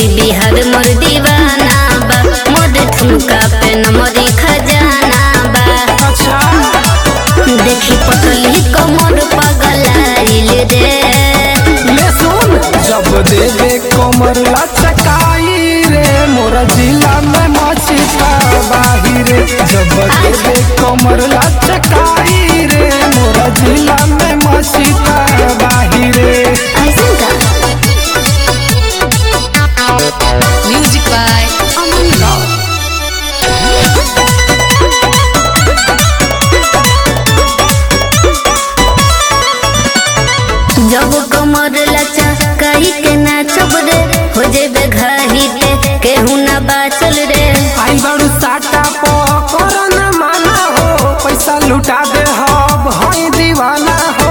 UP Bihar मोर दीवाना बा मोर ठुमका पे नमरी खजाना बा अच्छा देखी पतली कमर पगलाइल रे ले सुन जब देवे कमर लचकाई रे मोरा जिला में मची बाहिर जब देवे कमर लचकाई रे मोरा जिला में मची बाहिर ऐसन का Music by Aman Rao. जब कमर लचा कही के नाचब रे हो जेबे घाही पे केहू ना बाचल रे आई बड़ू साटा पो कोरोना माना हो पैसा लुटा दे हब हई दीवाना हो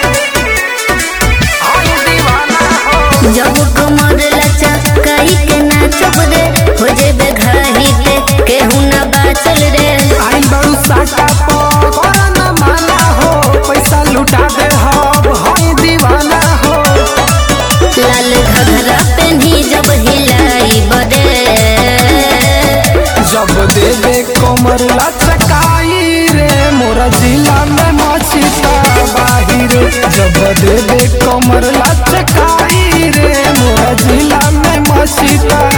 हई दीवाना हो जब कमर लचा कही के नाचब रे हो जेबे घाही पे केहू ना बाचल रे आई बड़ू साटा पो कोरोना माना हो पैसा लुटा दे हब हई दीवाना हो लाल घघरा पेन्ही जब हिलाई बरे जब देवे कमर लचकाई रे मोरा जिला में मची बाहिर जब देवे कमर लचकाई रे मोरा जिला में मची